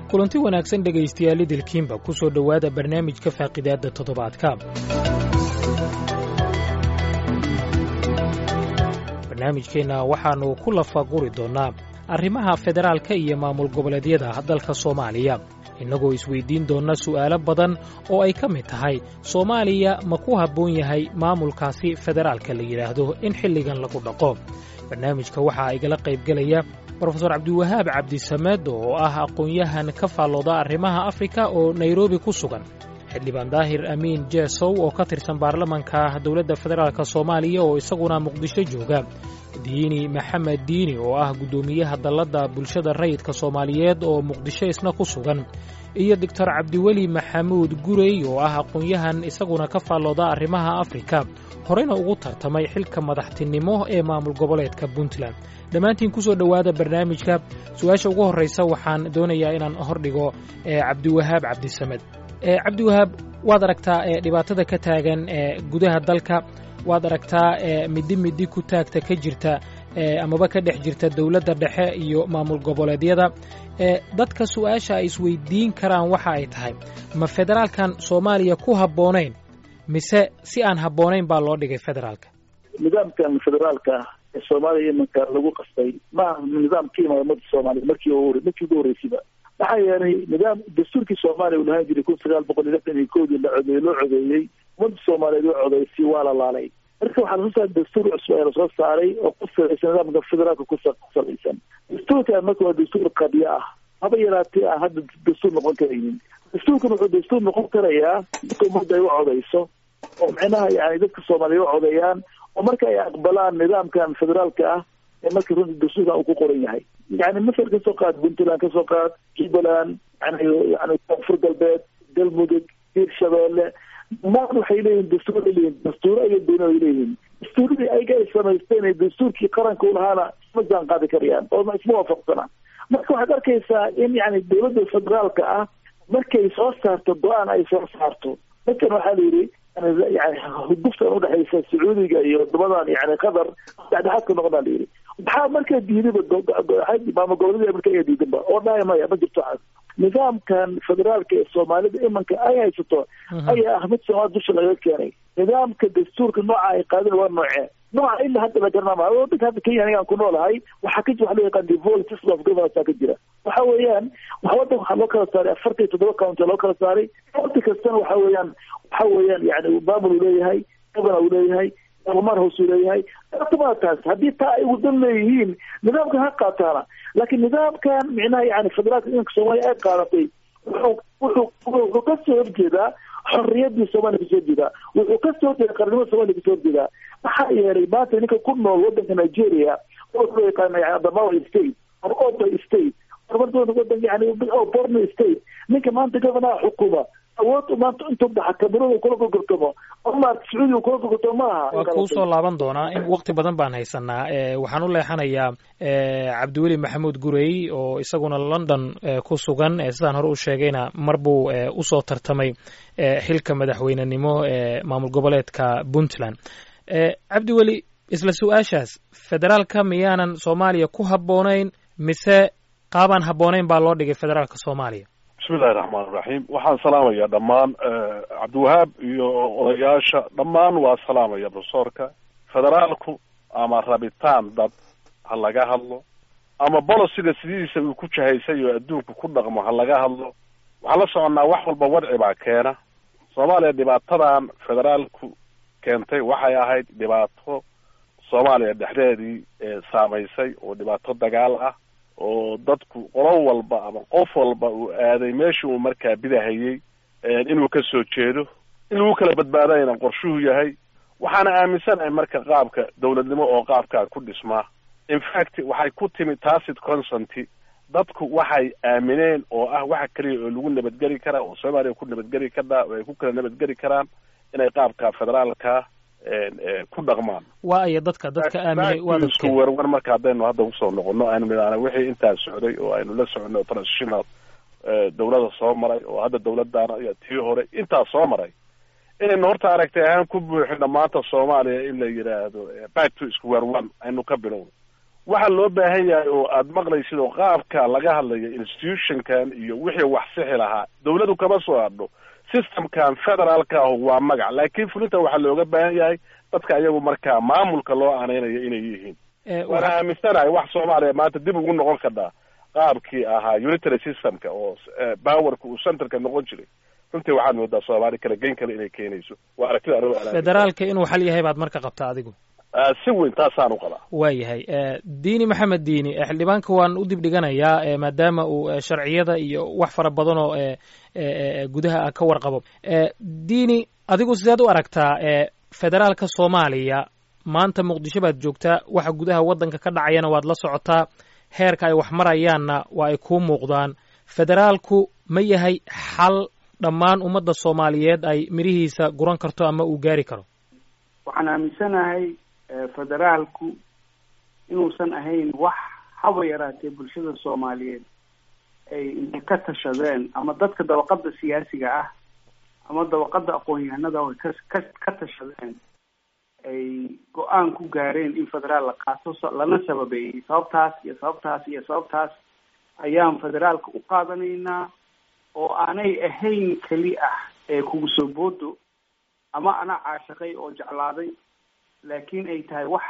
kulanti wanaagsan dhegaystayaal idilkiinba ku soo dhowaada barnaamijka faaqidaadda toddobaadka barnaamijkeenna waxaannu ku lafaguri doonnaa arrimaha federaalka iyo maamul goboleedyada dalka soomaaliya innagoo isweyddiin doonna su'aalo badan oo ay ka mid tahay soomaaliya ma ku habboon yahay maamulkaasi federaalka la yidhaahdo in xilligan lagu dhaqo barnaamijka waxaa igala qaybgelaya brofesor cabdiwahaab cabdisamed oo ah aqoon-yahan ka faallooda arrimaha afrika oo nairobi ku sugan xildhibaan daahir amiin jeesow oo ka tirsan baarlamanka dowladda federaalk soomaaliya oo isaguna muqdisho jooga diini maxamed diini oo ah guddoomiyaha dalladda bulshada rayidka soomaaliyeed oo muqdisho isna ku sugan iyo doctor cabdiweli maxamuud gurey oo ah aqoon-yahan isaguna ka faallooda arrimaha afrika horeyna ugu tartamay xilka madaxtinimo ee maamul goboleedka puntland dhammaantiin ku soo dhowaada barnaamijka su-aasha ugu horraysa waxaan doonayaa inaan hordhigo cabdiwahaab cabdisamed cabdiwahaab waad aragtaa dhibaatada ka taagan gudaha dalka waad aragtaa middi middi ku taagta ka jirta amaba ka dhex jirta dowladda dhexe iyo maamul goboleedyada dadka su-aasha ay isweydiin karaan waxa ay tahay ma federaalkan soomaaliya ku habboonayn mise si aan habboonayn baa loo dhigay federaalka nidaamkan federaalka ee soomaaliya imanka lagu qastay ma aha nidaam ka imaada ummadda soomaaliya markii markii ugu horreysayba maxaa yeelay nidaam dastuurkii soomaaliya uu lahaan jiray kun sagaal boqol iyo lixdan iyo koodii la codeeyey loo codeeyey ummadda soomaaliyeed oo codeysay waa la laalay marka waxaa lasoo saaray dastuur cusub ee lasoo saaray oo ku salaysan nidaamka federaalka ku salaysan dastuurkan marka waa dastuur qadiyo ah haba yaraatee aan hadda dastuur noqon karaynin dastuurkan wuxuu dastuur noqon karayaa dadka ummadda ay u codeyso oo micnaha yani dadka soomaaliya u codeeyaan oo marka ay aqbalaan nidaamkan federaalka ah ee marka runta dastuurkan uu ku qoran yahay yani masar kasoo qaad puntland kasoo qaad jubbaland yani yani koonfur galbeed galmudug hiirshabeelle maan waxay leeyihin dastuur ay leeyihin dastuuro iyo dowla ay leeyihiin dastuuradii ayaga ay samaysteen ee dastuurkii qaranka u lahaana isma jaan qaadi karayaan oo isma waafaqsana marka waxaad arkaysaa in yani dowladda federaalka ah markay soo saarto go-aan ay soo saarto markan waxaa la yidhi yani huduftan udhexaysa sacuudiga iyo wadamadan yani qatar dhexdhexaadka noqonaa la yidhi maxaa markaa diidaba maamul goboleeda marka ayaa diidanba oo dhahay maya ma jirto waxaas nidaamkan federaalka ee soomaalida imanka ay haysato ayaa ah mid soomaali dusha laga keenay nidaamka dastuurka nooca ay qaadeen waa noocee nooca ilaa hadda la garanama wadanka hadda kenya anigaan ku noolahay waxaa ka jira waxa loo yaqaan devolved system of governance ka jira waxa weeyaan wadanka waxaa loo kala saaray afartan iyo toddoba county loo kala saaray county kastana waxa weeyaan waxa weeyaan yani maamul uu leeyahay governor uu leeyahay barlamaan hoos uu leeyahay maa taas haddii taa ay wadan leeyihiin nidaamkan ha qaataana laakiin nidaamkan micnaha yani federaalka idanka soomaaliya ay qaadatay wuxuu wuxuu wuxuu kasoo horjeedaa xorriyadii soomaaliya kasoo horjeedaa wuxuu kasoo horjeeda qarnimada soomaliya kasoo horjeedaa maxaa yeelay maanta ninka ku nool wadanka nigeria oo loo yaqaano yani adamawa state or oba state wadan yani borno state ninka maanta governaha xukuma awood maanta intuu baxa kamerada kula gorgortamo ama sacuudiga kula gorgortamo ma aha waa kuu soo laaban doonaa in wakti badan baan haysanaa waxaan u leexanayaa cabdiweli maxamuud gurey oo isaguna london ku sugan sidaan hore u sheegayna mar buu usoo tartamay xilka madaxweynenimo ee maamul goboleedka puntland cabdiweli isla su-aashaas federaalka miyaanan soomaaliya ku habboonayn mise qaabaan habboonayn baa loo dhigay federaalka soomaaliya bismillahi raxmaan iraxiim waxaan salaamayaa dhammaan cabdiwahaab iyo odayaasha dhammaan waa salaamaya profesorka federaalku ama rabitaan dad ha laga hadlo ama bolosiga sidiisa uu ku jahaysay oo adduunku ku dhaqmo ha laga hadlo waxaan la soconnaa wax walba wadci baa keena soomaaliya dhibaatadan federaalku keentay waxay ahayd dhibaato soomaaliya dhexdeedii saamaysay oo dhibaato dagaal ah oo dadku qolo walba ama qof walba uu aaday meeshii uu markaa bidahayey inuu ka soo jeedo in lagu kala badbaadayna qorshuhu yahay waxaana aaminsanahay marka qaabka dowladnimo oo qaabkaa ku dhismaa infact waxay ku timi tacit consenty dadku waxay aamineen oo ah waxa keliya oo lagu nabadgeli karaa oo soomaaliya ku nabadgeli karaa oo ay ku kala nabadgeli karaan inay qaabka federaalka ku dhaqmaan waa aya dadka dadka aaminay waa dadka isku werwer marka haddaynu hadda kusoo noqono aynu midhaana wixii intaa socday oo aynu la socono transitional dawlada soo maray oo hadda dawladdaana iyo tii hore intaa soo maray inaynu horta aragtay ahaan ku buuxino maanta soomaaliya in la yidhaahdo back to square one aynu ka bilowno waxaa loo baahan yahay oo aada maqlaysid oo qaabka laga hadlayo institutionkan iyo wixii wax sixi lahaa dawladu kama soo hadho systemkan federaalka ahu waa magac laakiin fulinta waxaa looga baahan yahay dadka ayagu markaa maamulka loo aaneynayo inay yihiin waana aaminsanahay wax soomaaliya maanta dib ugu noqon kartaa qaabkii ahaa unitary systemka oo powerka uu centerka noqon jiray runtii waxaad moodaa soomaali kala geyn kale inay keenayso waa aragtida federaalka inuu xal yahay baad marka qabtaa adigu si weyn taasaan u qabaa waayahay diini maxamed diini xildhibaanka waan u dib dhiganayaa maadaama uu sharciyada iyo wax fara badan oo gudaha ah ka warqabo diini adigu sideed u aragtaa federaalka soomaaliya maanta muqdisho baad joogtaa waxa gudaha waddanka ka dhacayana waad la socotaa heerka ay wax marayaanna waa ay kuu muuqdaan federaalku ma yahay xal dhammaan ummadda soomaaliyeed ay mirihiisa guran karto ama uu gaari karo waxaan aaminsanahay federaalku inuusan ahayn wax haba yaraatee bulshada soomaaliyeed ay intay ka tashadeen ama dadka dabaqada siyaasiga ah ama dabaqada aqoon-yahanada ay ka ka ka tashadeen ay go-aan ku gaareen in federaal la qaato lana sababeeyey sababtaas iyo sababtaas iyo sababtaas ayaan federaalka u qaadanaynaa oo aanay ahayn keli ah ee kugu soo boodo ama ana caashaqay oo jeclaaday laakiin ay tahay wax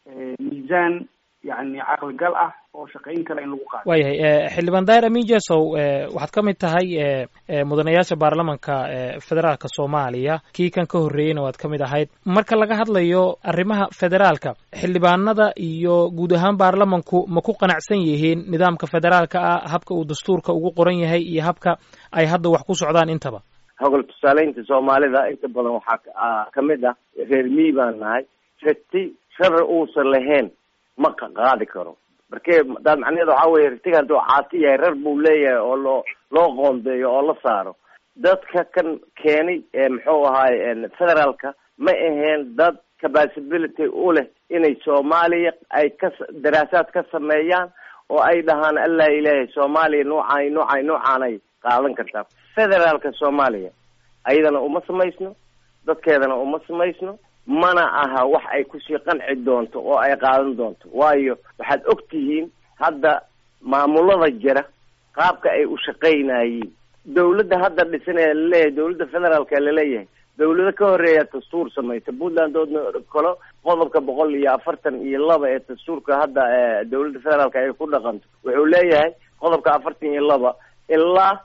miisaan yani caqligal ah oo shaqayn kale in lagu qaado waayahay xildhibaan daahir amin jesow waxaad ka mid tahay mudanayaasha baarlamanka federaalka soomaaliya kii kan ka horreeyeyna waad ka mid ahayd marka laga hadlayo arrimaha federaalka xildhibaanada iyo guud ahaan baarlamanku ma ku qanacsan yihiin nidaamka federaalka ah habka uu dastuurka ugu qoran yahay iyo habka ay hadda wax ku socdaan intaba hogol tusaaleynta soomaalida inta badan waxaa kamid ah reer mii baan nahay rati sharar uusan lahayn ma qaadi karo marke daad macnaheed waxaa weye ratiga hadduu caasi yahay rar buu leeyahay oo loo loo qoondeeyo oo la saaro dadka kan keenay muxuu ahaay federaalka ma aheen dad capacability u leh inay soomaaliya ay ka daraasaad ka sameeyaan oo ay dhahaan allah ilaahay soomaaliya nuucaay nuucaay nuucaanay qaadan kartaa federaalka soomaaliya ayadana uma samaysno dadkeedana uma samaysno mana aha wax ay kusii qanci doonto oo ay qaadan doonto waayo waxaad og tihiin hadda maamulada jira qaabka ay u shaqaynayeen dawladda hadda dhisan ee laleeyahay dawladda federaalka laleeyahay dawlado ka horeeya dastuur samaysa puntland oodna kalo qodobka boqol iyo afartan iyo laba ee dastuurka hadda dawladda federaalka ay ku dhaqanto wuxuu leeyahay qodobka afartan iyo laba ilaa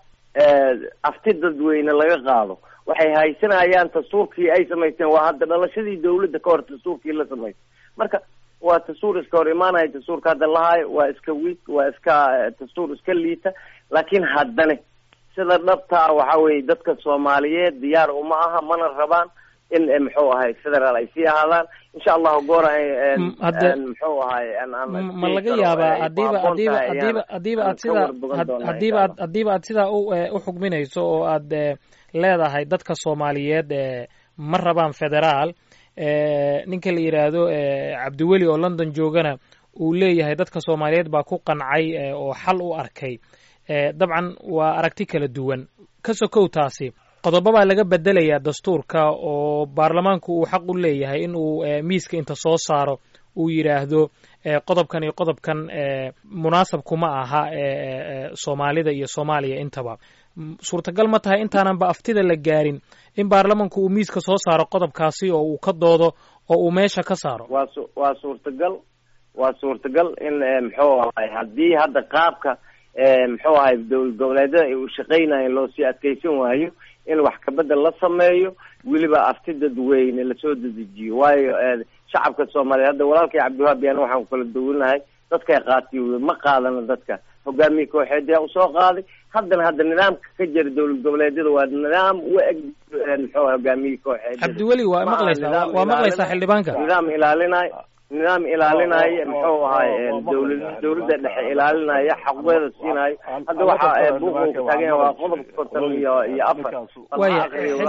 afti dadweyne laga qaado waxay haysanayaan dastuurkii ay samaysteen waa hadda dhalashadii dawladda ka hor dastuurkii la samaystay marka waa dastuur iska hor imaanaya dastuurka hadda lahaayo waa iska wiig waa iska dastuur iska liita laakiin haddane sida dhabtaa waxa weye dadka soomaaliyeed diyaar uma aha mana rabaan in muxuu ahay federaal ay sii ahaadaan insha allahu goora muxuu ahay ma laga yaabaa hadiiba hadiiba hadiiba hadiiba aad sidaa hadiiba ad hadiiba aad sidaa u u xugminayso oo aad leedahay dadka soomaaliyeed ma rabaan federaal ninka la yidhaahdo cabdiweli oo london joogana uu leeyahay dadka soomaaliyeed baa ku qancay oo xal u arkay dabcan waa aragti kala duwan ka sokow taasi qodobo baa laga bedelayaa dastuurka oo baarlamaanku uu xaq u leeyahay in uu miiska inta soo saaro uu yidhaahdo qodobkan iyo qodobkan munaasab kuma aha soomaalida iyo soomaaliya intaba suurtagal ma tahay intaananba aftida la gaarin in baarlamanku uu miiska soo saaro qodobkaasi oo uu ka doodo oo uu meesha ka saaro waa su waa suurtagal waa suurtagal in muxuu ahay haddii hadda qaabka muxuu ahay dowlad goboleedyada ay u shaqaynayeen loo sii adkeysan waayo in wax kabedel la sameeyo weliba afti dadweyne lasoo dedejiyo waayo shacabka soomaaliyeed hadda walaalkay cabdiwahaab yaana waxaan kala duwanahay dadkay qaatiy ma qaadano dadka hogaamiye kooxeedyaa usoo qaaday haddana hadda nidaamka ka jira dowlad goboleedyada waa nidaam u eg muxuu hogaamiye kooxeed cabdiweli waa maqlaysaa waa maqlaysaa xildhibaanka nidaam ilaalinayo nidaam ilaalinaya muxuu ahay dawlad dawladda dhexe ilaalinaya xaqweeda siinayo hadda waxa buuqa taagan waa qodobka konton iyo iyo afar waya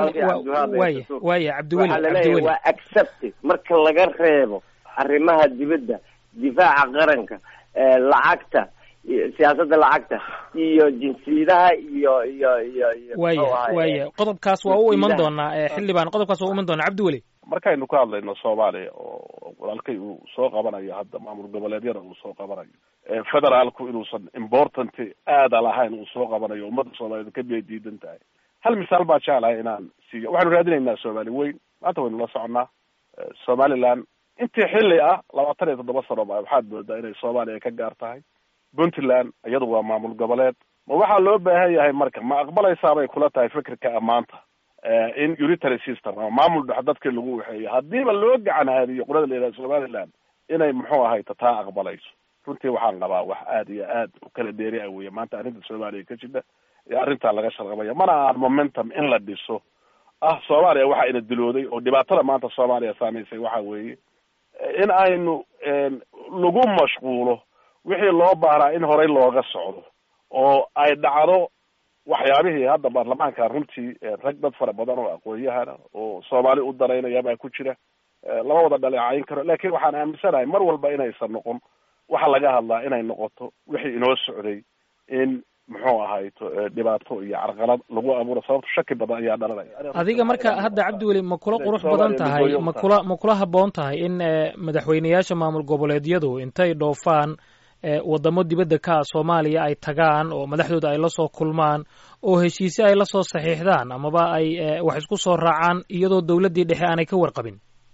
waya waya cabdiweli cabdiweli waa accepted marka laga reebo arrimaha dibadda difaaca qaranka lacagta siyaasadda lacagta iyo jinsiyadaha iyo iyo iyo iyo waya waya qodobkaas waa u iman doonaa xildhibaan qodobkaas waa u iman doonaa cabdiweli markaynu ka hadlayno soomaaliya oo walaalkay uu soo qabanayo hadda maamul goboleedyada uu soo qabanayo federaalku inuusan important aada lahayn uu soo qabanayo ummadda soomaaliyeed ka bay diidan tahay hal misaal baa jeclahay inaan siiyo waxaanu raadinaynaa soomaali weyn maanta waynu la soconnaa somaliland intii xilli ah labaatan iyo toddoba sano ba waxaad moodaa inay soomaaliya ka gaar tahay puntland iyadu waa maamul goboleed ma waxaa loo baahan yahay marka ma aqbalaysaabay kula tahay fikirka amaanta in unitary system ama maamul dhex dadkii lagu waxeeyo haddiiba loo gacan haadiyo qolada la yidhaha somaliland inay muxuu ahayta taa aqbalayso runtii waxaan qabaa wax aada iyo aad u kala dheeri ah weeye maanta arrinta soomaaliya ka jidha ee arrintaa laga sharqabaya mana aan momentum in la dhiso ah soomaaliya waxaa ina dilooday oo dhibaatada maanta soomaaliya saamaysay waxa weeye in aynu lagu mashquulo wixii loo baahnaa in horey looga socdo oo ay dhacdo waxyaabihii hadda baarlamaanka runtii rag dad fara badan oo aqoon-yahana oo soomaali u danaynaya baa ku jira lama wada dhaleecayn karo laakiin waxaan aaminsanahay mar walba inaysan noqon waxa laga hadlaa inay noqoto wixii inoo socday in muxuu ahayto dhibaato iyo carqalad lagu abuuro sababto shaki badan ayaa dhalanaya adiga marka hadda cabdiweli ma kula qurux badan tahay ma kula ma kula habboon tahay in madaxweyneyaasha maamul goboleedyadu intay dhoofaan wadamo dibadda ka ah soomaaliya ay tagaan oo madaxdooda ay lasoo kulmaan oo heshiise ay lasoo saxiixdaan amaba ay wax isku soo raacaan iyadoo dawladdii dhexe aanay ka warqabin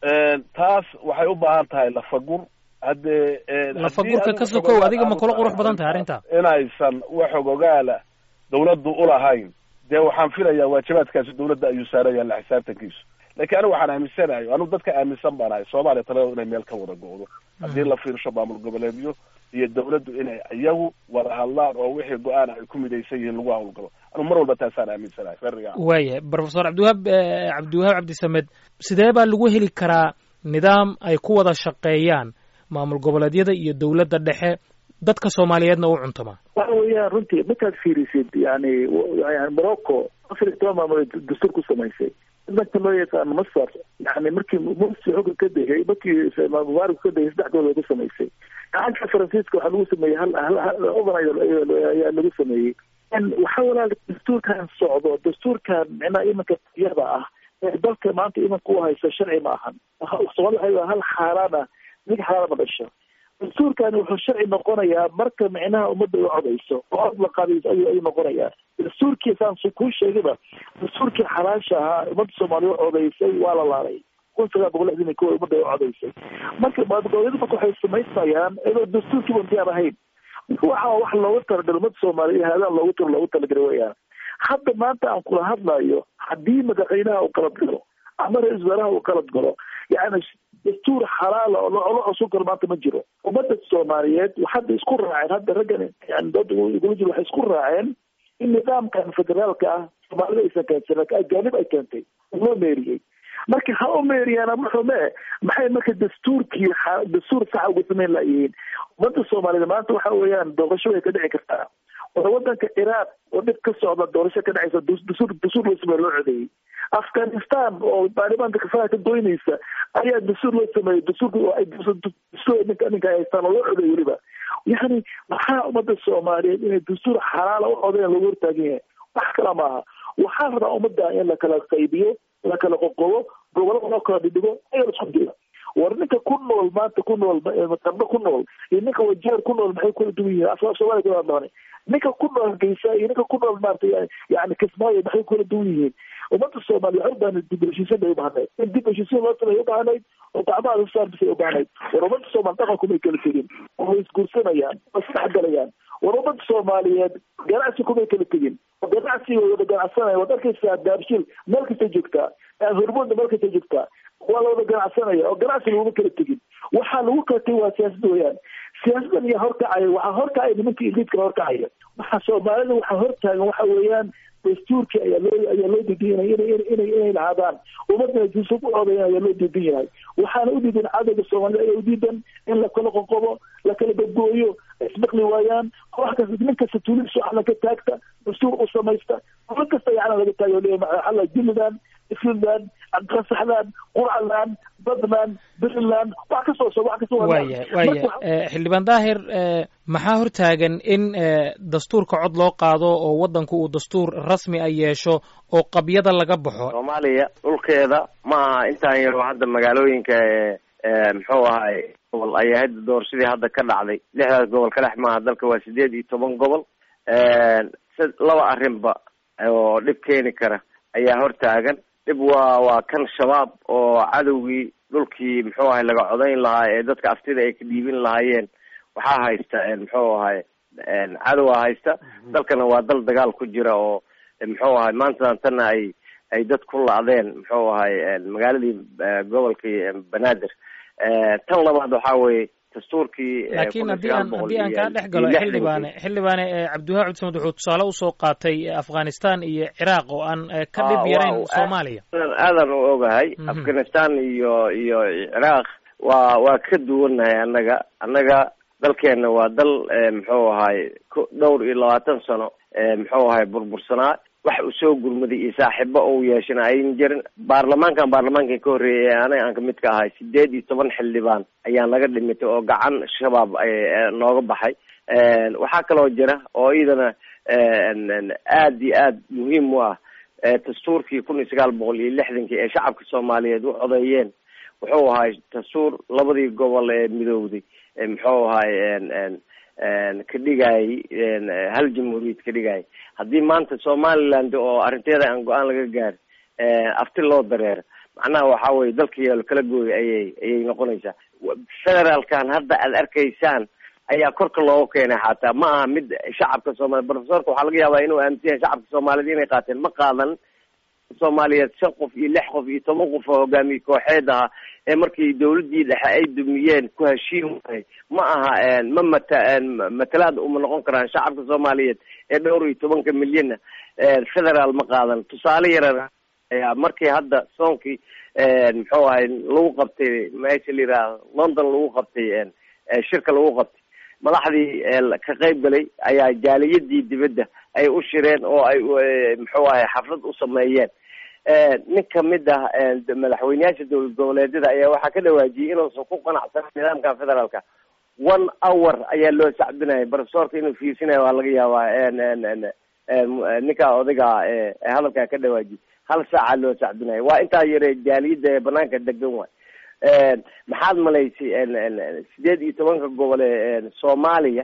taas waxay u baahan tahay lafagur haddee lafagurka ka sokow adiga ma kula qurux badan tahay arrinta inaysan wax ogogaala dawladdu ulahayn dee waxaan filayaa waajibaadkaasi dawladda ayuu saaraya la xisaabtankiisu laakiin anigu waxaan aaminsanayo anigu dadka aaminsan baan ahay soomaaliya talada inay meel ka wada go-do haddii la fiirsho maamul goboleedyo iyo dawladdu inay iyagu wada hadlaan oo wixii go-aan ay ku midaysan yihiin lagu hawlgalo anigu mar walba taasaan aaminsanahay fariga waayahay professor cabdiwahaab cabdiwahaab cabdisamed sidee baa lagu heli karaa nidaam ay ku wada shaqeeyaan maamul goboleedyada iyo dawladda dhexe dadka soomaaliyeedna u cuntama waxa weeyaan runtii markaad fiirisid yani yani morocco afar iyo toban maamulood dastuur ku samaysay dadka loo yaqaano masar yani markii mursi xugga ka degay markii mubaarak ka degay saddex gool ku samaysay gacanka faransiiska waxaa lagu sameeyey hal hal overnight ayaa lagu sameeyey waxa walaal dastuurkan socdo dastuurkan micnaha imanka iyada ah ee dalka maanta imanka u haysa sharci ma ahan soomali waxay hal xaaraan ah mid xaaraan ma dhasho dastuurkani wuxuu sharci noqonayaa marka micnaha ummadda u codayso oo cod la qaadayso ayuu ayuu noqonayaa dastuurkii saan kuu sheegayba dastuurkii xalaasha ahaa ummadda soomaaliya u codaysay waa la laalay kun sagaal boqol lixdan iyo kow ummadda u codaysay marka maadgoboleedu marka waxay samaysmayaan iyadoo dastuurkiiba intiyaan ahayn waxa wax loogu talagalay ummadda soomaaliya haadaan loogu talo loogu talagalay weyaan hadda maanta aan kula hadlayo haddii madaxweynaha uu qalad galo ama ra-isul wasaaraha uu qalad galo yani dastuur xalaala oo loola cusub karo maanta ma jiro ummadda soomaaliyeed hadda isku raaceen hadda raggan yani dooda igula jiro waxay isku raaceen in nidaamkan federaalka ah soomaalida aysan keensan ajaanib ay keentay loo meeriyey marka ha u meeriyaana maxume maxay marka dastuurkii dastuur saxa uga samayn layihiin ummadda soomaaliyed maanta waxa weeyaan doorasho way ka dhici kartaa wada wadanka ciraaq oo dhib ka socda doorasho ka dhacaysa dastuur dastuur loo sameeye loo codeeyey afghanistan oo baarlamaanka kafaha ka goynaysa ayaa dastuur loo sameeyey dastuurka dastuur ninka ninka haystaan oo loo codeeyey weliba yani maxaa ummadda soomaaliyeed inay dastuur xalaala u codeyan loogu hortaagan yahay wax kala maaha waxaa rabaa ummadda in la kala qaybiyo la kala qoqobo gobolada loo kala dhidhigo ayaa isku dira war ninka ku nool maanta ku nool qarno ku nool iyo ninka wajeer ku nool maxay kula duwan yihiin afka soomaaliya kala hadlaane ninka ku nool hargeysa iyo ninka ku nool maarata yani kismaayo maxay kula duwan yihiin ummadda soomaaliya waxay ubaahnay dib heshiisiin bay ubaahnay in dib heshiisiin loo sameeya ubaahnay oo gacmaha la saarbisay ubaahnay war ummadda soomaali dhaqanku may kala tegin oo way isguursanayaan way isdhexgalayaan war ummadda soomaaliyeed ganacsi kumay kala tegin oo ganacsi way wada ganacsanaya waad arkaysaa daabshil meel kasta joogtaa hormoodna meel kasta joogtaa waa la wada ganacsanaya oo ganacsi laguma kala tegin waxaa lagu kala tegin waa siyaasada weyaan siyaasadan iyo horkacaya waxaa horkacaya nimanka iliidka horkacaya waxa soomaalida waxaa hortaagan waxa weeyaan dastuurkii ayaa loo ayaa loo diidan yahay inay inay inay lahaadaan ummadana juusub u codayan ayaa loo diidan yahay waxaana u diidan cadowga soomaalida ayaa udiidan in lakala qoqobo lakala gabgooyo ismaqli waayaan koox kasta nin kasta tuulidiisu calan ka taagta dastuur u samaysta dowlad kasta ay calan laga taagayo leeyahay maxalla jilidan isliland qasaxland qurcaland badland puntland wax kasoo so wax kasoo waayahay waayahay xildhibaan daahir maxaa hortaagan in dastuurka cod loo qaado oo waddanku uu dastuur rasmi a yeesho oo qabyada laga baxo soomaaliya dhulkeeda ma aha intaan yaro hadda magaalooyinka muxuu ahay gobol ayaa hadda doorashadii hadda ka dhacday lixdaas gobol ka dhex maaha dalka waa sideed iyo toban gobol laba arrinba oo dhib keeni kara ayaa hortaagan dhib waa waa kan shabaab oo cadowgii dhulkii muxuu ahay laga codayn lahaa ee dadka aftida ay ka dhiibin lahaayeen waxaa haysta muxuu ahay cadowaa haysta dalkana waa dal dagaal ku jira oo muxuu ahay maantadan tanna ay ay dad ku la-deen muxuu ahay magaaladii gobolkii banaadir tan labaad waxaa weeye dastuurkii laakiin haddii aan haddii aan kaa dhex galo xildhibaane xildhibaane cabdiwahaab cudsamed wuxuu tusaale usoo qaatay afghanistan iyo ciraaq oo aan ka dhib yarayn soomaaliya aadan u ogahay afghanistan iyo iyo ciraaq waa waa ka duwannahay annaga annaga dalkeena waa dal muxuu ahay dhowr iyo labaatan sano muxuu ahay burbursanaa wax uu soo gurmaday iyo saaxiibo ou yeeshana ayn jirin baarlamaankan baarlamaankan ka horreeyay ee aniga aan kamid ka ahay sideed iyo toban xildhibaan ayaan laga dhimitay oo gacan shabaab nooga baxay waxaa kaloo jira oo iyadana aad iyo aad muhiim u ah dastuurkii kun iyo sagaal boqol iyo lixdankii ee shacabka soomaaliyeed u codeeyeen wuxuu ahay dastuur labadii gobol ee midowday muxuu ahay ka dhigayay hal jamhuuriyad ka dhigayay haddii maanta somaliland oo arrinteeda aan go-aan laga gaarin afti loo dareero macnaha waxa weye dalkiiyo kala gooy ayay ayay noqonaysaa federaalkan hadda aad arkaysaan ayaa korka looga keenay xataa ma aha mid shacabka soomaliya profesorka waxaa laga yaabaa inuu aaminsan yahay shacabka soomaaliyed inay qaateen ma qaadan soomaaliyeed shan qof iyo lix qof iyo toban qof oo hogaamiye kooxeed ahaa ee markii dawladdii dhexe ay dumiyeen ku heshiin waayay ma aha ma mata matalaad uma noqon karaan shacabka soomaaliyeed ee dhowr iyo tobanka milyanna federaal ma qaadan tusaale yaran ayaa markii hadda soonkii muxuu ahay lagu qabtay meesha la yidhaha london lagu qabtay shirka lagu qabtay madaxdii ka qayb galay ayaa jaaliyadii dibadda ay u shireen oo ay muxuu ahay xaflad u sameeyeen nin kamid ah madaxweyneyaasha dowlad goboleedyada ayaa waxaa ka dhawaajiyey inuusan ku qanacsanan nidaamka federaalka one hour ayaa loo sacbinaya profesorka inuu fiirsinayo waa laga yaabaa ninka odayga hadalkaa ka dhawaajiyey hal saaca loo sacbinayo waa intaa yare jaaliyadda ee banaanka degan waay maxaad malaysay sideed iyo tobanka gobol ee soomaaliya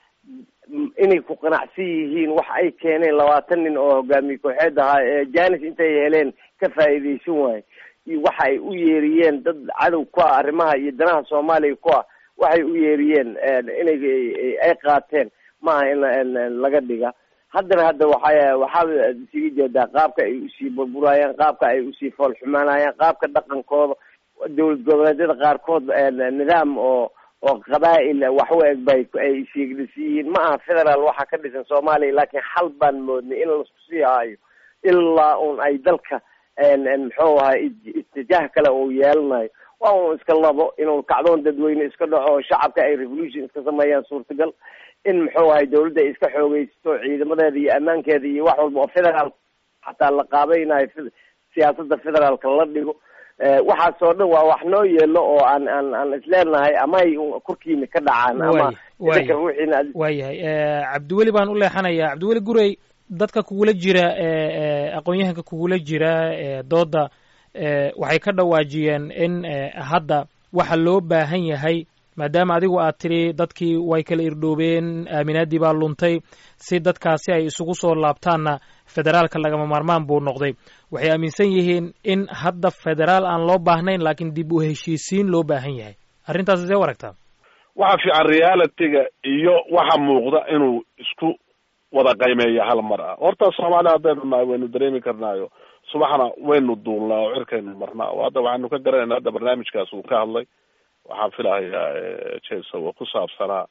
inay ku qanacsan yihiin wax ay keeneen labaatan nin oo hogaamiye kooxeed ahaa ee janis intay heleen ka faa'iidaysan waaye waxa ay u yeeriyeen dad cadow ku ah arrimaha iyo danaha soomaaliya ku ah waxay u yeeriyeen inay ay qaateen maaha in laga dhiga haddana hadda waxa waxaad isiga jeedaa qaabka ay usii burburayaan qaabka ay usii fool xumaanayaan qaabka dhaqankooda dowlad goboleedyada qaarkood nidaam oo oo qabaa'il wax u eg bay ay isiigdhisi yihiin ma aha federaal waxaa ka dhisan soomaaliya laakiin xal baan moodnay in laisku sii haayo ilaa un ay dalka muxuu ahay itijaah kale uu yeelanayo waa un iska labo inuu kacdoon dadweyne iska dhaco oo shacabka ay revolution iska sameeyaan suurtagal in muxuu ahay dawladda ay iska xoogeysato ciidamadeeda iyo ammaankeeda iyo wax walba oo federaal xataa la qaabaynayo siyaasadda federaalka la dhigo waxaas oo dhan waa wax noo yeelo oo aan aan aan isleenahay ama ay korkiina ka dhacaan ama idinka ruuxiina waayahay cabdiweli baan u leexanayaa cabdiweli gurey dadka kugula jira aqoon-yahanka kugula jira dooda waxay ka dhawaajiyeen in hadda waxa loo baahan yahay maadaama adigu aad tidhi dadkii way kala irdhoobeen aaminaadii baa luntay si dadkaasi ay isugu soo laabtaanna federaalka lagama maarmaan buu noqday waxay aaminsan yihiin in hadda federaal aan loo baahnayn laakiin dib u heshiisiin loo baahan yahay arrintaas see u aragtaa waxa fiican realityga iyo waxa muuqda inuu isku wada qiimeeya hal mar ah horta soomaaliya haddaynu nahay waynu dareemi karnaayo subaxna waynu duulnaa oo cirkaynu marnaa oo hadda waxaanu ka garanayna hadda barnaamijkaas uu ka hadlay waxaan filahayaa jesa oo ku saabsanaa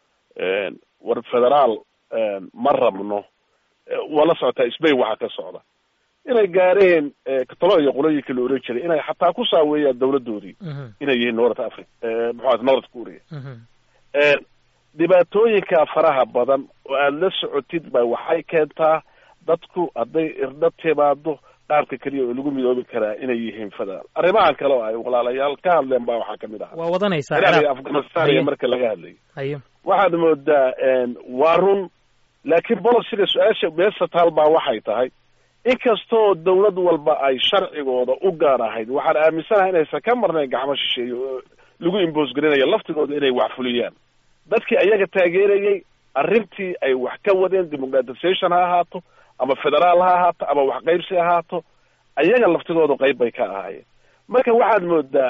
war federaal ma rabno waa la socotaa sbain waxaa ka socda inay gaareen katalo iyo qolooyinkii la oran jiray inay xataa ku saaweeyaan dawladoodii inay yihiin north africa muxua north korea dhibaatooyinka faraha badan oo aada la socotid ba waxay keentaa dadku hadday irdho timaado qaabka keliya oo lagu midoobi karaa inay yihiin federaal arrimahan kale oo ay walaalayaal ka hadleen baa waxaa kamid aha waa wadanaysaa ciraaq iyo ciraaq afghanistan iyo marka laga hadlayo haye waxaad moodaa waa run laakiin bolosiga su-aasha meesa taal baa waxay tahay inkastoo dawlad walba ay sharcigooda u gaar ahayd waxaan aaminsanahay inaysan ka marnayn gacmo shisheeye oo lagu imboos garinayo laftigooda inay wax fuliyaan dadkii ayaga taageerayay arrintii ay wax ka wadeen democratization ha ahaato ama federaal ha ahaato ama wax qaybsi ha ahaato ayaga laftigoodu qayb bay ka ahaayeen marka waxaad moodaa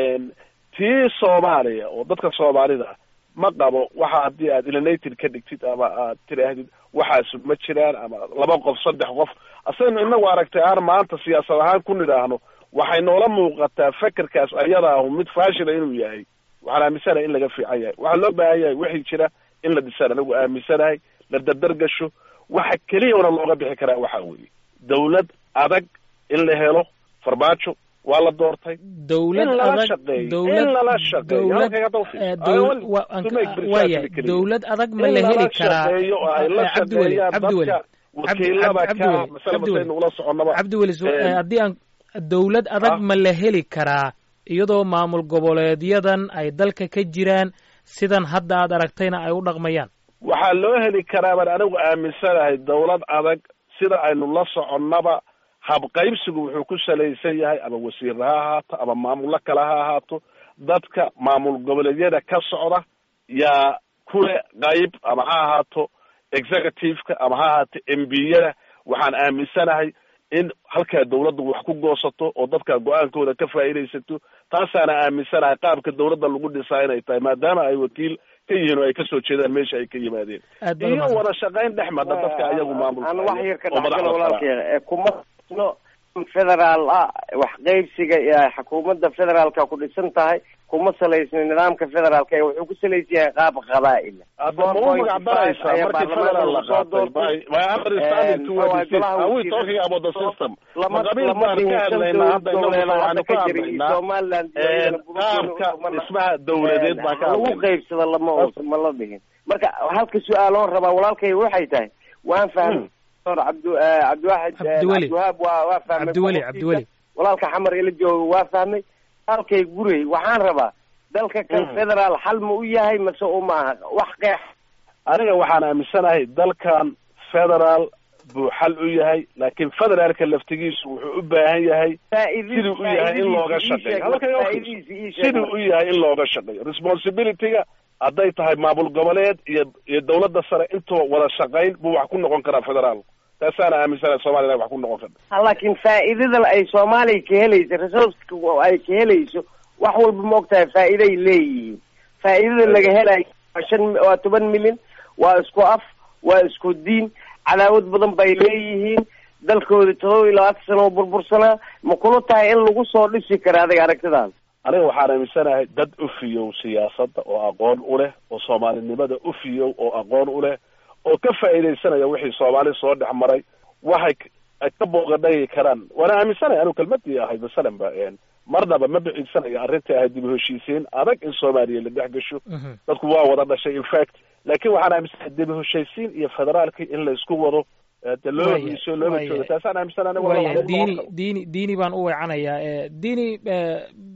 tii soomaaliya oo dadka soomaalida ma qabo waxa haddii aad eliminated ka dhigtid ama aad tidhaahdid waxaasu ma jiraan ama laba qof saddex qof asaynu inagu aragtay aan maanta siyaasad ahaan ku nidhaahno waxay noola muuqataa fekerkaas ayada ahu mid faashila inuu yahay waxaan aaminsanahay in laga fiican yahay waxaa loo baahan yahay wixii jira in la dhisaan anigu aaminsanahay la dardar gasho waxa keliyana looga bixi karaa waxa weeye dawlad adag in la helo farmaajo waa la doortay dawlad in lala adag shaqeeyo dawlad in lala shaqeeyo dawlad halkayga hadda u fiirso. eh, I dawl- want wa- to make precisely waaya clear. dawlad adag ma in la lala heli karaa shaqeeyo oo ay la Eh, cabdiweli shaqeeyaan cabdiweli dadka wakiilada Cabdi- ka Cabdiweli, masale Cabdiweli. masaynu ula soconnaba cabdiweli su- Eh, eh, haddii aan dawlad adag ah. ma la heli karaa iyadoo maamul goboleedyadan ay dalka ka jiraan sidan hadda aad aragtayna ay u dhaqmayaan waxaa loo heli karaa baan anigu aaminsanahay dawlad adag sida aynu la soconnaba habqaybsigu wuxuu ku salaysan yahay ama wasiirra ha ahaato ama maamullo kale ha ahaato dadka maamul goboleedyada ka socda yaa kule qayb ama ha ahaato executive-ka ama ha ahaato m b-yada waxaan aaminsanahay in halkaa dawladdu wax ku goosato oo dadka go-aankooda ka faa'iidaysato taasaana aaminsanahay qaabka dawladda lagu dhisaa inay tahay maadaama ay wakiil ka yihiin oo ay kasoo jeedaan meesha ay ka yimaadeen aad baad iyo umahadsan wada shaqayn dhex madha dadka ayagu maamulka aan wax yar ka oo madaxda dhexgalo sare ah. walaalkeena ee kuma no federaal ah wax qaybsiga iyo xukuumadda federaalka ku dhisan tahay kuma salaysna nidaamka federaalka ee wuxuu ku salaysan yahay qaab qabaa'il hadda ma u magac daraysaa ayaa markii baarlamaanka federal la lagu soo qaatay doortay. by by understanding to what Waa it is golaha are we wasiirada. talking about the system lama ma qabiil lama baan ka dhihin hadlaynaa hadda inagu dowladeed waxaanu hadda ka ka jira iyo hadlaynaa somaliland iyo Eh, iyadana Burkina qaabka Faso ma la- dhismaha dawladeed baan ka lagu hadlaynaa qaybsada lama uusan ma la dhihin marka halka su-aaloon rabaa walaalkay waxay tahay waan fahmay Dr. cabdu eh, cabdiwaxid eh, Cabdiweli. cabdiwahaab waa waa fahmay cabdiweli qodobkiisa. cabdiweli walaalka xamar ila jooga waa fahmay halkay gurey waxaan rabaa dalka kan Mm. federaal xal ma u yahay mase uma aha wax qeex aniga waxaan aaminsanahay dalkan federal buu xal u yahay laakiin federaalka laftigiisu wuxuu u baahan yahay siduu u yahay in looga shaqeeyo Halkan oo fiirso. siduu u yahay in looga shaqeeyo responsibility-ga hadday tahay maamul goboleed iyo iyo dawladda sare intuba wada shaqayn buu wax ku noqon karaa federaal taasaana aaminsanahay soomaliya inay wax ku noqon karta laakiin faa'iidada ay soomaaliya ka helayso resourceka ay ka helayso wax walba ma ogtahay faa'iiday leeyihiin faa'iidada laga helayo waa shan waa toban milyan waa isku af waa isku diin cadaawad badan bay leeyihiin dalkooda todoba iyo labaatan sano oo burbursanaa ma kula tahay in lagu soo dhisi kara adiga aragtidaada aniga waxaan aaminsanahay dad u fiyow siyaasadda oo aqoon u leh oo soomaalinimada u fiyow oo aqoon u leh oo ka faa'iidaysanaya wixii soomaali soo dhex maray waxay k- ay ka booqadhagi karaan waana aaminsanaya anigu kelmadii ahayd masalan ba een, marnaba ma biciidsanayo arrintai ahayd dib u heshiisiin adag in soomaaliya la dhex gasho Mhm. dadku waa wada dhashay in fact laakiin waxaan aaminsanahay dib u heshaysiin iyo federaalki in la isku wado eh, de loo Waaya, heshiiso looma waaya. joogo taasaan aaminsanahay anigu waaya waa wax lagu diini noqon karo. diini diini baan u weecanayaa Eh, diini eh,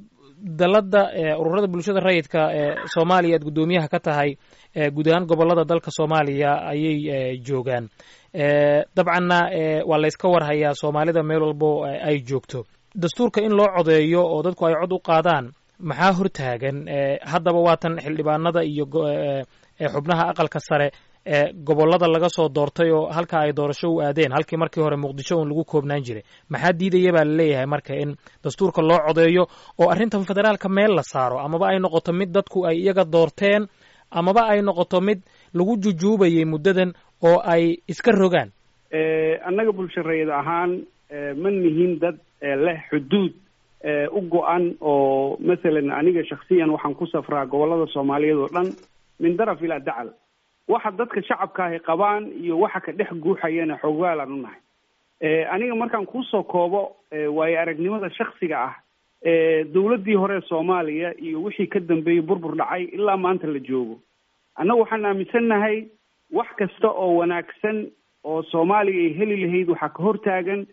dalada eh, ururada bulshada rayidka ee soomaaliya aad guddoomiyaha ka tahay eh, guud ahaan gobolada dalka soomaaliya ayay eh, joogaan Eh, dabcanna eh, waa la iska warhayaa soomaalida meel walbo eh, ay joogto dastuurka in loo codeeyo oo dadku ay cod u qaadaan maxaa hortaagan Eh, haddaba waatan xildhibaanada iyo go- eh, eh, xubnaha aqalka sare ee gobolada laga soo doortay oo halka ay doorasho u aadeen halkii markii hore muqdisho un lagu koobnaan jiray maxaa diidaya baa laleeyahay marka in dastuurka loo codeeyo oo arrintan federaalka meel la saaro amaba ay noqoto mid dadku ay iyaga doorteen amaba ay noqoto mid lagu jujuubayay muddadan oo ay iska rogaan annaga bulshareed ahaan eh, ma nihin dad eh, leh xuduud eh, u go-an oo masalan aniga shaksiyan waxaan ku safraa gobolada soomaaliyeed oo dhan min daraf ilaa dacal waxa dadka shacabka ahi qabaan iyo waxa ka dhex guuxayana xogaalaan u nahay Eh, aniga markaan kusoo koobo eh, waayo aragnimada shaksiga ah eh, dowladdii hore ee soomaaliya iyo wixii ka dambeeyey burbur dhacay ilaa maanta la joogo annagu waxaan aaminsannahay wax kasta oo wanaagsan oo soomaaliya ay heli lahayd waxaa ka hortaagan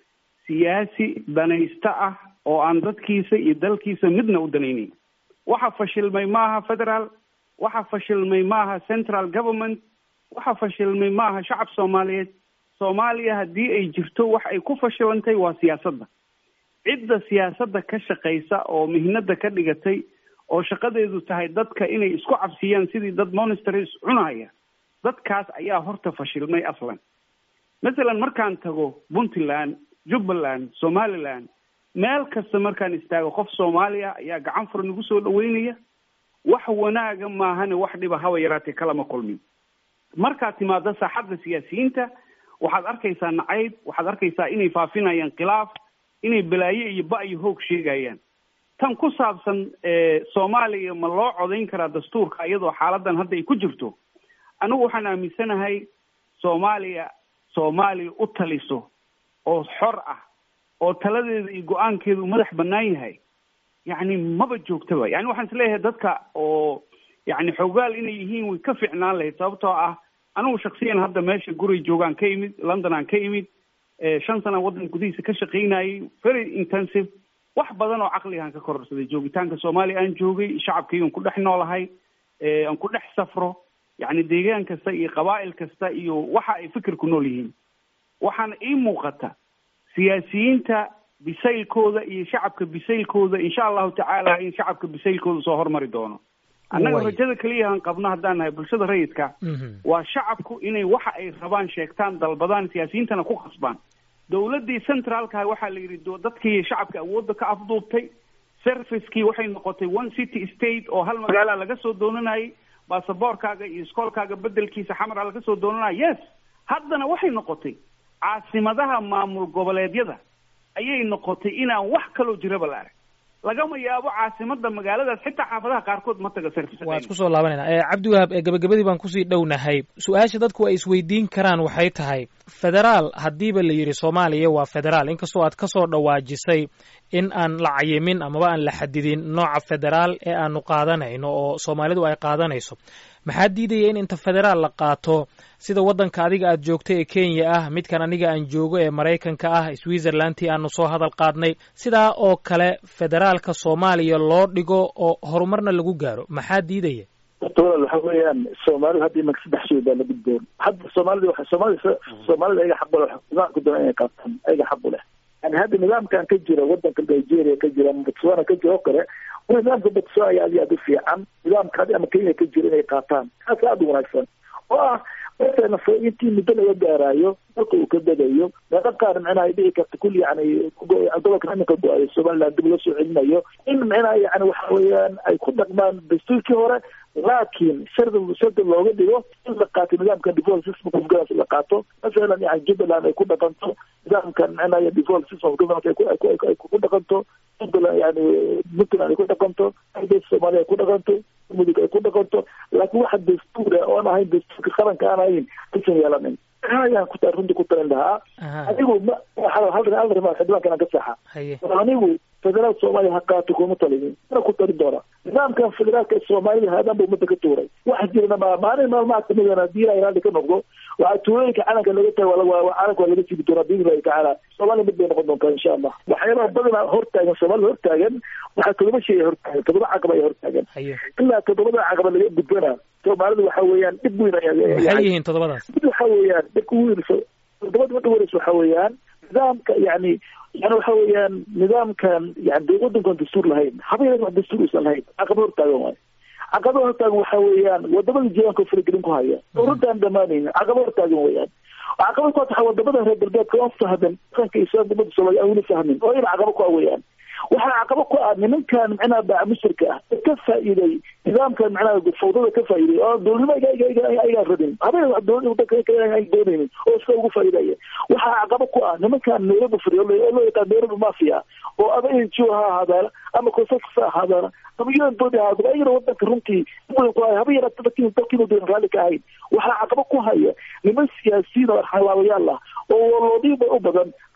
siyaasi danaysta ah oo aan dadkiisa iyo dalkiisa midna u danaynin waxa fashilmay maaha federaal waxa fashilmay maaha central government waxa fashilmay maaha shacab soomaaliyeed soomaaliya haddii ay jirto wax ay ku fashilantay waa siyaasadda cidda siyaasadda ka shaqaysa oo mihnada ka dhigatay oo shaqadeedu tahay dadka inay isku cabsiyaan sidii dad monsters cunaya dadkaas ayaa horta fashilmay aslan masalan markaan tago puntland jubbaland somaliland meel kasta markaan istaago qof soomaaliya ayaa gacan fur nagu soo dhaweynaya wax wanaaga maahane wax dhiba haba yaraatee kalama kulmin markaad timaado saaxadda siyaasiyiinta waxaad arkaysaa nacayb waxaad arkaysaa inay faafinayaan khilaaf inay balaaye iyo ba iyo hoog sheegayaan tan ku saabsan soomaaliya ma loo codayn karaa dastuurka iyadoo xaaladan hadda ay ku jirto anigu waxaan aaminsanahay soomaaliya soomaaliya u taliso oo xor ah oo taladeeda iyo go-aankeedu madax banaan yahay yacni maba joogtaba yani waxaan isleeyahay dadka oo yani xoogaal inay yihiin way ka fiicnaan lahayd sababtoo ah anigu shaksiyan hadda meesha guray joogaan ka imid london aan ka imid shan sana waddan gudihiisa ka shaqaynayay very intensive wax badan oo caqligaan ka kororsaday joogitaanka soomaaliya aan joogay shacabkaygan ku dhex noolahay aan ku dhex safro yacni deegaan kasta iyo qabaa'il kasta iyo waxa ay fikir ku nool yihiin waxaana ii muuqata siyaasiyiinta bisaylkooda iyo shacabka bisaylkooda insha allahu tacaala in shacabka bisaylkooda soo hormari doono annaga rajada keliyahan qabno haddaan nahay bulshada rayidka waa shacabku inay waxa ay rabaan sheegtaan dalbadaan siyaasiyiintana ku khasbaan dawladdii centraalkaha waxaa la yidhi dadkii shacabka awoodda ka afduubtay servicekii waxay noqotay one city state oo hal magaala laga soo doonanayay baasaboorkaaga iyo iskoolkaaga bedelkiisa xamara laga soo doonanaya yes haddana waxay noqotay caasimadaha maamul goboleedyada ayay noqotay inaan wax kaloo jiraba la arag lagama yaabo caasimada magaaladaas xitaa xaafadaha qaarkood ma taga service waa isku soo laabanayna cabdiwahaab gabagabadii baan kusii dhownahay su-aasha dadku ay isweydiin karaan waxay tahay federaal haddiiba la yidhi soomaaliya waa federaal inkastoo aad ka soo dhawaajisay in aan la cayimin amaba aan la xadidin nooca federaal ee aanu qaadanayno oo soomaalidu ay qaadanayso maxaa diidaya in inta federaal la qaato sida waddanka adiga aad joogta ee kenya ah midkan aniga aan joogo ee maraykanka ah switzerlandtii aanu soo hadal qaadnay sidaa oo kale federaalka soomaaliya loo dhigo oo horumarna lagu gaaro maxaa diidaya horta walaal waxa weeyaan soomaalida hadda imanka saddex shay baa la gudboon hadda soomaalida waxa soomaalida soomaalida ayaga xaq u leh nidaamka doona inay qaataan ayaga xaq u leh yani hadda nidaamkan ka jira wadanka nigeria ka jira botswana ka jira oo kale nidaamka botswana ayaa aad iyo aad u fiican nidaamka hadda ama kenya ka jira inay qaataan kaas aada u wanaagsan oo ah markana intii muddo laga gaaraayo dalka uu ka degayo meelo qaar micnaha ay dhici karta kulli yani gobolka iminka go-ayo somaliland dib loo soo celinayo in micnaha yani waxa weeyaan ay ku dhaqmaan dastuurkii hore laakiin shardi shardi looga dhigo in la qaato nidaamkan default system of governance la qaato masalan yani jubbaland ay ku dhaqanto nidaamkan micnaha default system of governance ay ku dhaqanto jubbaland yani puntland ay ku dhaqanto soomaaliya ay ku dhaqanto mudug ay ku dhaqanto laakiin waxa dastuur ah oon ahayn dastuurka qaranka aan ahayn aysan yeelanin ayaan ku runtii ku talin lahaa anigu ma hal hal rimaa xildhibaankan aan ka saxa anigu federaal soomaaliya ha qaato kuma talinin mana ku talin doona nidaamkan federaalka soomaalida haadaan ba umada ka tuuray waxa jirana ma maalin maalmaha kamidana haddii ilahay raalli ka noqdo waxaa tuulooyinka calanka laga taga calanka waa laga sigi doonaa biidni illahi tacaala soomaaliya mid bay noqon doontaa insha allah waxyaalaha badanaa hortaagan soomaalida hortaagan waxaa todoba shay hortaagan todoba caqaba ay hortaagan ilaa toddobada caqaba laga gudbana soomaalida waxa weeyaan dhib weyn maxay yihiin toddobadaas mid waxa weeyaan dhibka weyn toddobada midda weynaysa waxa weeyaan nidaamka yani yani waxa weeyaan nidaamkan yani wadankan dastuur lahayn haba yaran wax dastuur uusan lahayn caqaba hortaagan waayo caqaba hortaagan waxa weeyaan wadamada jiiranka faragelin ku haya oo runtaan dhamaanaynin caqaba hortaagan weeyaan caqaba ku waxa wadamada reer galbeedka oo fahdan dhaqanka islaamka umada soomaaliya aan weli fahmin oo ina caqaba ku ah weeyaan waxaa caqaba ku ah nimankan micnaha baa musirka ah ee ka faa'iiday nidaamkan micnaha fawdada ka faa'iiday oo dowladnimo aygaan rabin habeen wax dowlada wadanka ay doonaynin oo iska ugu faa'iidaya waxaa caqaba ku ah nimankan nairobi fadhiyo oo loo yaqaan nairobi mafia oo ama n g o ha ahaadaana ama consensus ha ahaadaana ama un body ha ahaadaana ayagana wadanka runtii mudan ku haya haba yaraata dalkiina dalkiina doon raalli ka ahayn waxaa caqaba ku haya niman siyaasiyiin oo xalaawayaal ah oo waloodiinba u badan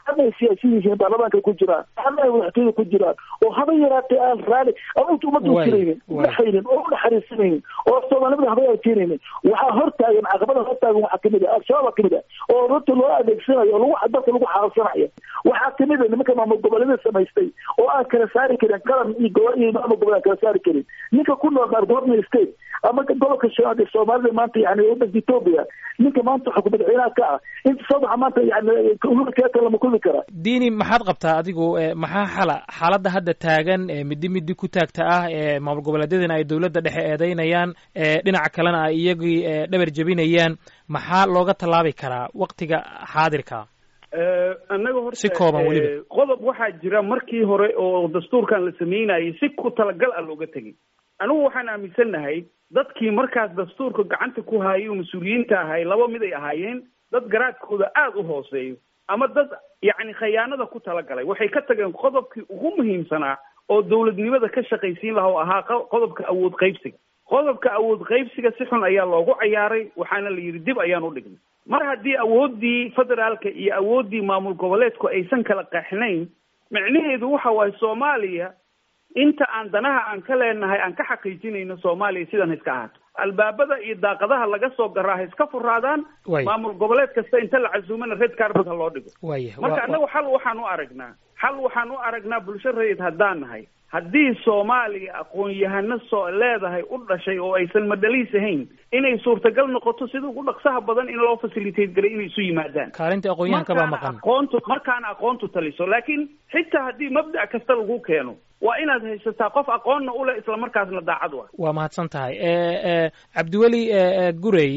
ama ay siyaasiyin yihiin baarlamaanka ku jiraan ama ay madaxtooyada ku jiraan oo haba yaraatee aan raali ama inta ummadda utiraynin udhaxaynin oo udhaxariisanaynin oo soomaalimada haba aan keenaynin waxaa hortaagan caqabada hortaagan waxaa kamid ah al-shabaab kamid ah oo runta loo adeegsanayo oo lagu dalka lagu xaaqsanayo waxaa kamid a nimanka maamul goboleedyada samaystay oo aan kala saari karin qaran iyo gobo iyo maamul goboleed aan kala saari karin ninka ku nool qaar governor state ama gobolka shanaad ee soomaalida maanta yani wadanka ethoopia ninka maanta xukun madaxweynaha ka ah inta soo baxa maanta yani uhuru kenyatta lama kulmi karaa diini maxaad qabtaa adigu maxaa xala xaaladda hadda taagan midi midi ku taagta ah ee maamul goboleedyadana ay dowladda dhexe eedeynayaan dhinaca kalena ay iyagii dhabar jebinayaan maxaa looga tallaabi karaa waktiga xaadirka annaga horta si kooban weliba qodob waxaa jira markii hore oo dastuurkan la sameynayay si ku talagal ah looga tegay anigu waxaan aaminsannahay dadkii markaas dastuurka gacanta ku haayay oo mas-uuliyiinta ahay laba mid ay ahaayeen dad garaadkooda aada u hooseeyo ama dad yacni khayaanada ku talagalay waxay ka tageen qodobkii ugu muhiimsanaa oo dawladnimada ka shaqaysiin laha oo ahaa qodobka awood qaybsiga qodobka awood qaybsiga si xun ayaa loogu cayaaray waxaana la yidhi dib ayaan u dhignay mar haddii awooddii federaalka iyo awooddii maamul goboleedku aysan kala qeexnayn micnaheedu waxa waaye soomaaliya inta aan danaha aan ka leenahay aan ka xaqiijinayno soomaaliya sidan iska ahaato albaabada iyo daaqadaha laga soo garaa ha iska furaadaan maamul goboleed kasta inta la casuumana red carbet ha loo dhigo marka annagu xal waxaan u aragnaa xal waxaan u aragnaa bulsho rayid haddaan nahay haddii soomaaliya aqoon-yahano soo leedahay u dhashay oo aysan madhaliis ahayn inay suurtagal noqoto sida ugu dhaqsaha badan in loo facilitate galay inay isu yimaadaan kaalinta aqoon-yahanka baa maqan aqoontu markaana aqoontu taliso laakiin xitaa haddii mabda' kasta lagu keeno waa inaad haysataa qof aqoonna u leh isla markaasna daacad u ah waa mahadsan tahay cabdiweli gurey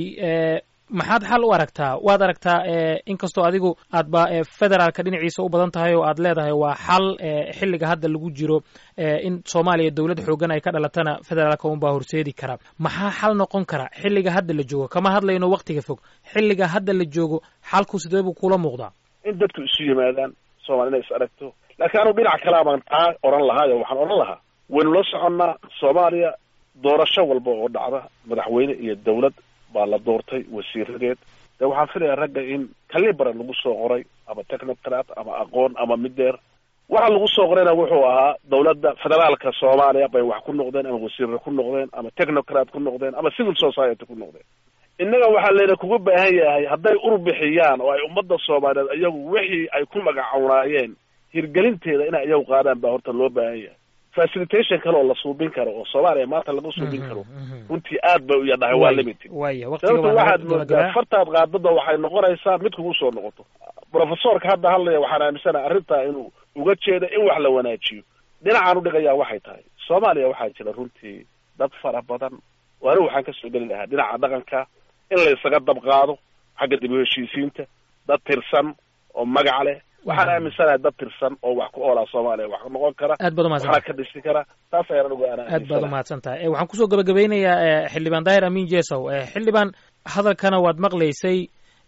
maxaad xal u aragtaa waad aragtaa inkastoo adigu aadba federaalka dhinaciisa u badan tahay oo aad leedahay waa xal xilliga hadda lagu jiro in soomaaliya dowlad xoogan ay ka dhalatana federaalka unbaa horseedi kara maxaa xal noqon kara xilliga hadda la joogo kama hadlayno waktiga fog xilliga hadda la joogo xalku sidee buu kula muuqdaa in dadku isu yimaadaan soomali inay is aragto laakiin anugu dhinac kalea baan taa oran lahaayo waxaan odhan lahaa waynu la soconnaa soomaaliya doorasho walba oo dhacda madaxweyne iyo dawlad baa la doortay wasiiradeed de waxaan filayaa ragga in kalibara lagu soo qoray ama technocrat ama aqoon ama mideer waxa lagu soo qorayna wuxuu ahaa dawladda federaalka soomaaliya bay wax ku noqdeen ama wasiirra ku noqdeen ama technocrat ku noqdeen ama civil society ku noqdeen innaga waxaa layna kuga baahan yahay hadday urbixiyaan oo ay ummadda soomaaliyeed iyagu wixii ay ku magacawnaayeen hirgelinteeda inay iyagu qaadaan baa horta loo baahan yahay facilitation kale oo la suubin karo oo soomaaliya maanta laga suubin karo runtii aad bay u yadhahay waa limited sababto waxaad moodaa fartaad qaadada waxay noqonaysaa mid kugu soo noqoto professorka hadda hadlaya waxaan aaminsanaha arrintaa inuu uga jeedo in wax la wanaajiyo dhinacaan udhigayaa waxay tahay soomaaliya waxaa jira runtii dad fara badan oo anigu waxaan kasoo geli lahaa dhinaca dhaqanka in la isaga dabqaado xagga dib u heshiisiinta dad tirsan oo magac leh waxaan aaminsanahay dad tirsan oo wax ku oolaa soomaaliya wax noqon kara aad baad umahadsan waxna ka dhisi kara taas ayaan anigu aan aad baad umahadsan tahay waxaan kusoo gabagabeynayaa xildhibaan daahir amin jesow xildhibaan hadalkana waad maqlaysay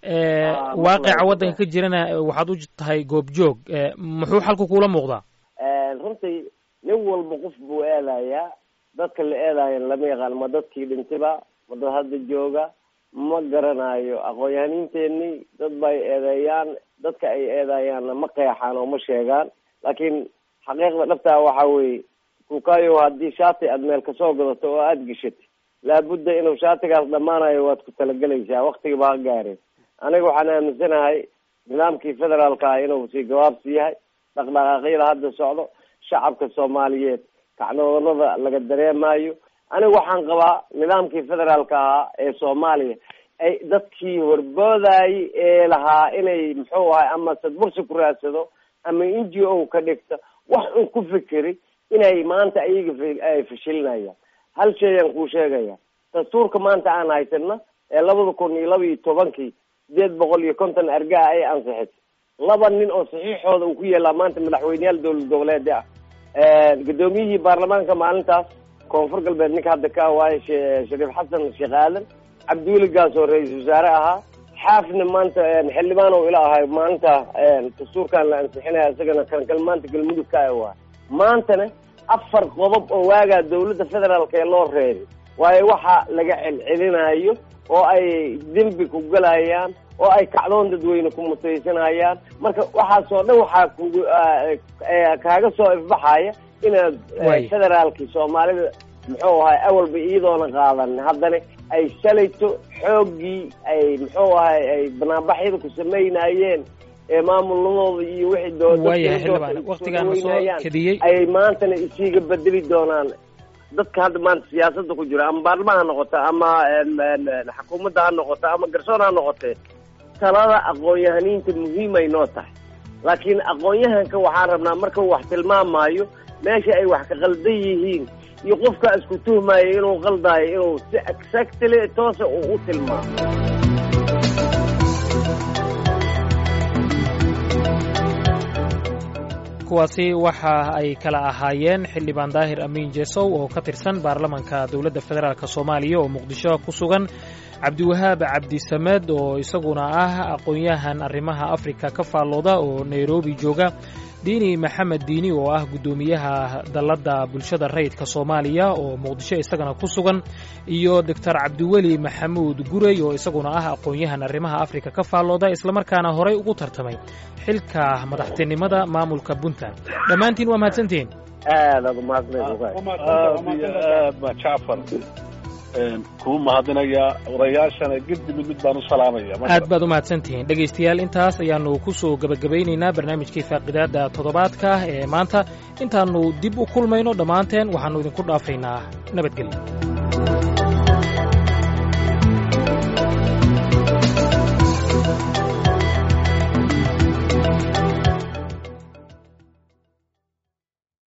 waaqica waddanka ka jirana waxaad u tahay goobjoog muxuu xalku kuula muuqdaa runtii nin walba qof buu eedayaa dadka la eedaayan lama yaqaan ma dadkii dhintiba ma dad hadda jooga ma garanayo aqoon-yahaniinteenii dad bay eedeeyaan dadka ay eedayaanna ma qeexaan oo ma sheegaan laakiin xaqiiqda dhabtaa waxa weeye kukayo haddii shaati aad meel kasoo gadato oo aada geshatay laabudda inuu shaatigaas dhammaanayo waad ku talagelaysaa waktiga baa gaareen aniga waxaan aaminsanahay nidaamkii federaalka ah inuu sii gabaabsi yahay dhaqdhaqaaqyada hadda socdo shacabka soomaaliyeed kacdoonada laga dareemayo aniga waxaan qabaa nidaamkii federaalka ahaa ee soomaaliya ay dadkii horboodayay ee lahaa inay muxuu ahay ama sadbursi ku raadsado ama n g o ka dhigta wax un ku fikeri inay maanta ayaga ay fashilinayaan hal shayaan kuu sheegaya dastuurka maanta aan haysana ee labada kun iyo laba iyo tobankii sideed boqol iyo konton argaa ay ansixisay laba nin oo saxiixooda uu ku yeelaa maanta madaxweyneyaal dowlad goboleeda ah gudoomiyihii baarlamaanka maalintaas koonfur galbeed ninka hadda ka waaye shariif xasan sheekh aadan cabdiweli gaas oo ra-iisul wasaare ahaa xaafna maanta xildhibaan oo ila ahay maalinta dastuurkan la ansixinaya isagana kankal maanta galmudug ka waay maantana afar qodob oo waagaa dawladda federaalka ee loo reebay waayo waxa laga celcelinayo oo ay dembi ku galayaan oo ay kacdoon dadweyne ku mutaysanayaan marka waxaasoo dhan waxaa kugu kaaga soo ifbaxaya inaad federaalkii soomaalida muxuu ahay awalba iyadoona qaadan haddana ay shalayto xooggii ay muxuu ahay ay banaanbaxyada ku samaynayeen ee maamulnimooda iyo wixii doodaayaan ayay maantana isiiga bedeli doonaan dadka hadda maanta siyaasada ku jira ama baarlama ha noqota ama xukuumadda ha noqota ama garsoon ha noqotee talada aqoon-yahaniinta muhiimay noo tahay laakiin aqoon-yahanka waxaan rabnaa markau wax tilmaamaayo meesha ay wax ka qaldan yihiin iyo qofka isku tuhmaayo inuu qaldaayo inuu si exactly toosa uu u tilmaamo kuwaasi waxa ay kala ahaayeen xildhibaan daahir amiin jesow oo ka tirsan baarlamanka dowladda federaalk soomaaliya oo muqdisho ku sugan cabdiwahaab cabdisamed oo isaguna ah aqoon-yahan arrimaha afrika ka faallooda oo nairobi jooga diini maxamed diini oo ah guddoomiyaha dalladda bulshada rayidka soomaaliya oo muqdisho isagana ku sugan iyo doctor cabdiweli maxamuud gurey oo isaguna ah aqoon-yahan arrimaha afrika ka faallooda islamarkaana horay ugu tartamay xilka madaxtinimada maamulka puntland dhammaantiin waa mahadsantihiin aadaad umahadsaned aad ba jacfar kuu mahadinayaa odayaashana gedi mid mid baan u salaamaya aad baad u mahadsantihiin dhegaystayaal intaas ayaannu ku soo gebagabaynaynaa barnaamijkii faaqidaada toddobaadka ee maanta intaannu dib u kulmayno dhammaanteen waxaannu idinku dhaafaynaa nabadgelyo